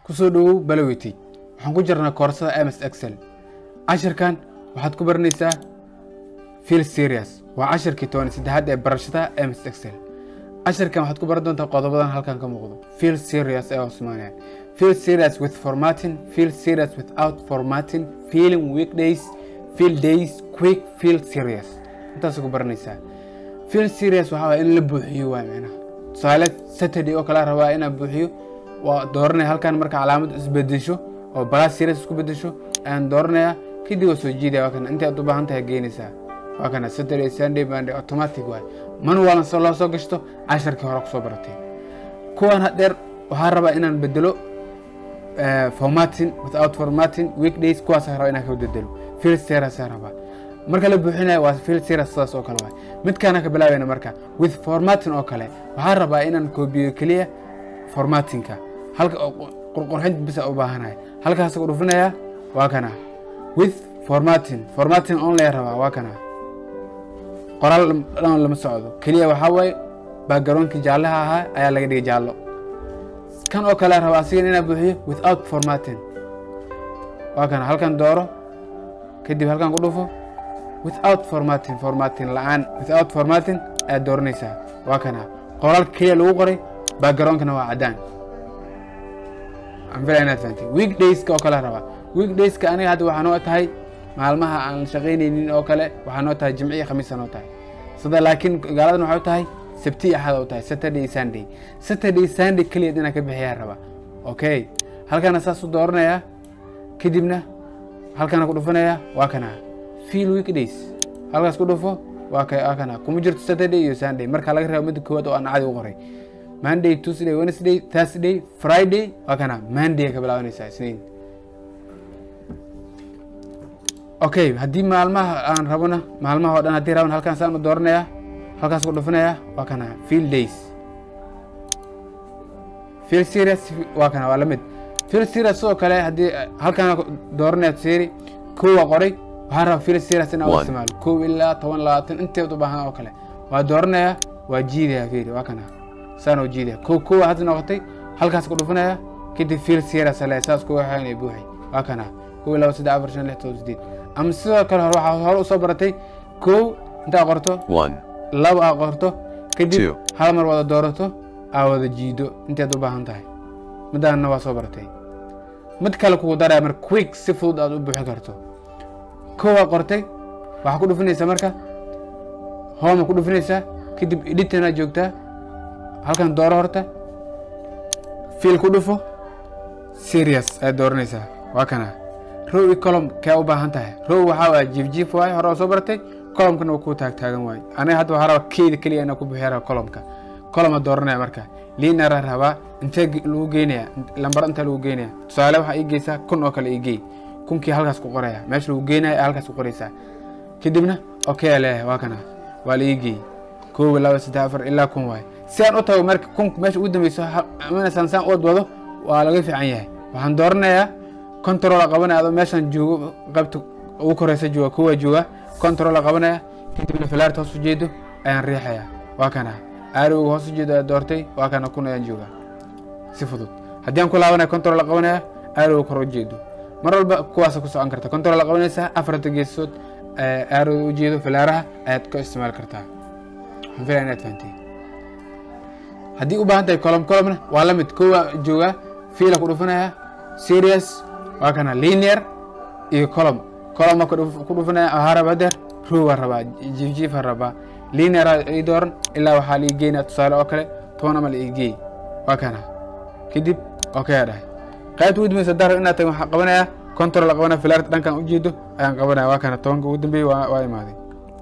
kusoo dhowow balowity waxaan ku jirnaa koorsada ms excel cashirkan waxaad ku baranaysaa field serious waa cashirkii toban saddexaad ee barashada ms excel cashirkan waxaad ku baran doontaa qodobadan halkan ka muuqdo field serious ee osmaniya field serious with formatting field serious without formatting feeling weekdays field days quick field serious intaas ku baranaysaa field serious waxaa waaya in la buuxiyo waa micnaha tusaale saturday oo kale rabaa inaan buuxiyo waa dooranaya halkan marka calaamad isbedesho oo balaas serious isku bedesho ayaan dooranaya kadib waa soo jiidaya waa kana intii aad u baahan tahay geynaysaa waa kana saturday sunday monday automatic waay manuwalan soo loo soo gashto casharkii hore kusoo baratay kuwan hadheer waxaa rabaa inaan bedelo formatting without formatting weekdays kuwaas rabaa inaan ka bedelo field serious rabaa marka la buuxinayo waa field serious sidaas oo kale waay midkaana ka bilaabayna marka with formatting oo kale waxaa rabaa inaan koobiyo keliya formattingka halka qurqurxinta bisa u baahanahay halkaas ku dhufinaya waa kana with formatting formatting only rabaa waa kana qoraal dhan lama socdo keliya waxaa waaye backgroundkii jaallaha ahaa ayaa laga dhigay jaallo kan oo kale rabaa asigan inaa buuxiyo without formatting waa kana halkan dooro kadib halkan ku dhufo without formatting formatting la-aan without formatting ayaad dooranaysaa waa kana qoraalka keliya lagu qoray backgroundkana waa caddaan anfila inaad fahantay weekdayska oo kale rabaa weekdayska aniga hadda waxaa noo tahay maalmaha aan shaqaynaynin oo kale waxaa noo tahay jimci iyo khamiisa noo tahay sida laakiin gaaladan waxay tahay sabti iyo axad u tahay saturday sunday saturday sunday keliyaed inaan ka bixiyaa rabaa okay halkana saas u dooranayaa kadibna halkana ku dhufanaya waa kana field weekdays halkaas ku dhufo waa waa kana kuma jirto saturday iyo sunday marka laga reebo midda koowaad oo aan cadi u qoray monday tuesday wednesday thursday friday waa kana monday ka bilaabanaysaa isniin okay haddii maalmaha aan rabona maalmaha oo dhan haddii raban halkaan saan u dooranaya halkaas ku dhufinaya waa kana field days field serious waa kana waa lamid field serious sidoo kale haddii halkaan dooranaya seri kowa qoray waxaan rabaa field serious inaan u isticmaalo kow ilaa toban labaatan inteed u baahan oo kale waa dooranaya waa jiidaya fiiri waa kana saan oo jiidaya kow kowa hadda noqotay halkaas ku dhufinaya kadib field serious le saas kuwa waxaynay buuxay waa kana kow iyo laba saddex afar shan lix todoba sideed ama sidoo kale hore waxaa hore usoo baratay kow intaa qorto laba aa qorto kadib hal mar wada doorato aa wada jiido inteed u baahan tahay midaanna waa soo baratay mid kale kugu daraya marka quick si fudud aad u buuxin karto kowaa qortay waxaa ku dhufinaysaa marka homa ku dhufinaysaa kadib editana joogtaa halkan dooro horta fiil ku dhufo serious ayaad dooranaysaa waa kana row iyo colom kee u baahan tahay row waxaa waaya jiifjiif waaye hore oo soo baratay colomkana waa kuu taagtaagan waaye aniga hadda waxaa rabaa keyda keliya inaa ku bixiya raba colomka coloma dooranaya marka liinara rabaa intee lagu geynaya lambar intaa lagu geynaya tusaale waxaa ii geysaa kun oo kale ii gey kunkii halkaas ku qoraya meesha lagu geynaya halkaas ku qoraysaa kadibna okay leeyahay waa kana waa la ii geey koob laba saddex afar ilaa kun waaye si aan u tago marka kun meesha ugu dambeyso amanasaan saan uwad wado waa laga fiican yahay waxaan dooranayaa controla qabanaya adoo meeshaan joogo qaybta ugu koreysa jooga kuwa jooga controla qabanaya kadibna filaarta hoos ujeedo ayaan riixaya waa kana aarowga hoos ujeedo ayaa doortay waa kana kun ayaan jooga si fudud haddii aan ku laabanaya controla qabanaya aarowga kor ujeedo mar walba kuwaasa ku socon karta controla qabanaysaa afarta geesood aarowga ujeedo filaaraha ayaad ka isticmaali kartaa waxaan filaya inaad fahantay haddii u baahan tahay colom colomna waa la mid kowa jooga fiila ku dhufanaya serious waa kana linear iyo colom coloma ku dhufanaya waxaa raba hadeer rowa rabaa jiifjiifa rabaa linear ii dooran ilaa waxaa la ii geynaya tusaale oo kale toban ama la ii geey waa kana kadib okay dhahay qaybta ugu dambeysa dar inaad tahay waxaan qabanaya control qabanaya filaarta dhankan ujeedo ayaan qabanaya waa kana tobanka ugu dambeeyey waa imaaday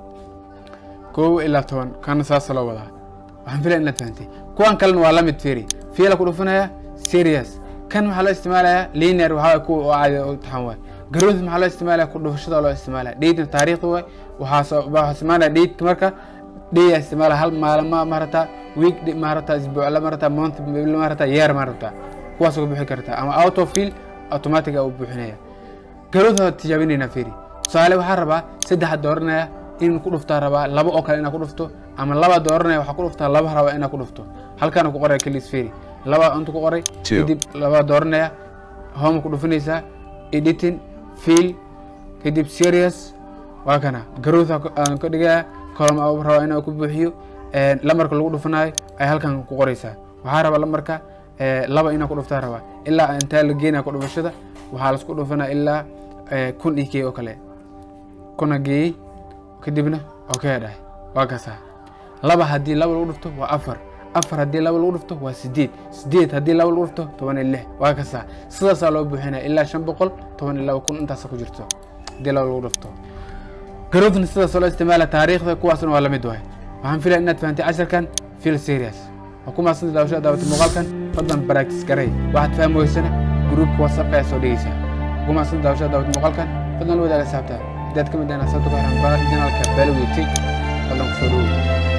kow ilaa toban kana saasa loo wadaa waxaan filaya inaad fahantay kuwan kalena waa lamid firi fiila ku dhufanaya serious kan maxaa loo isticmaalaya linear waxaa kuwa oo caadi u taxan waay garood maxaa loo isticmaalaya ku dhufashada loo isticmaalaya dheydna taariikhda waay waxaa waxaa isticmaalaya dheydka marka dhey isticmaala hal maalma marata week marata isbuucla marata month marata year marata kuwaas uga bixi kartaa ama auto fill automatic u buuxinaya garood waa tijaabinayna firi tusaale waxaa rabaa saddexa dooranaya in ku dhuftaa rabaa laba oo kale inaa ku dhufto ama laba dooranaya waxaa ku dhuftaa laba rabaa inaa ku dhufto halkaana ku qoraya kelis firi laba intu ku qoray Two. kadib laba dooranaya home ku dhufanaysaa editing fiil kadib serious waa kana growth aan ka dhigaa column aan rabaa inaan ku buuxiyo lamarka lagu dhufanayo ay halkan ku qoraysaa waxaa rabaa lamarka laba inaan ku dhuftaa rabaa ilaa intaa la geenaya ku dhufashada waxaa lasku dhufanaa ilaa kun iyo kee oo kale kuna geeyey kadibna okay dhahay waa kasaa laba haddii laba lagu dhufto waa afar afar haddii laba lagu dhufto waa sideed sideed haddii laba lagu dhufto toban iyo lix waa kasaa sidaasaa loo buuxinaya ilaa shan boqol toban iyo laba kun intaasa ku jirto haddii laba lagu dhufto garowdna sidaas loo isticmaala taariikhda kuwaasna waa lamid waay waxaan filaya inaad fahantay casharkan fil serious waa ku mahadsanta daawashada daawatay muuqaalkan fadlan practice garay waxaad fahmi weysana gruupka whatsappka ayaa soo dhegeysaa waa ku mahadsanta daawashada daawatay muuqaalkan fadlan la wadaaga saabta haddaad ka mid ahan asabta ku xiran janaalka balowitay fadlan kusoo dhawow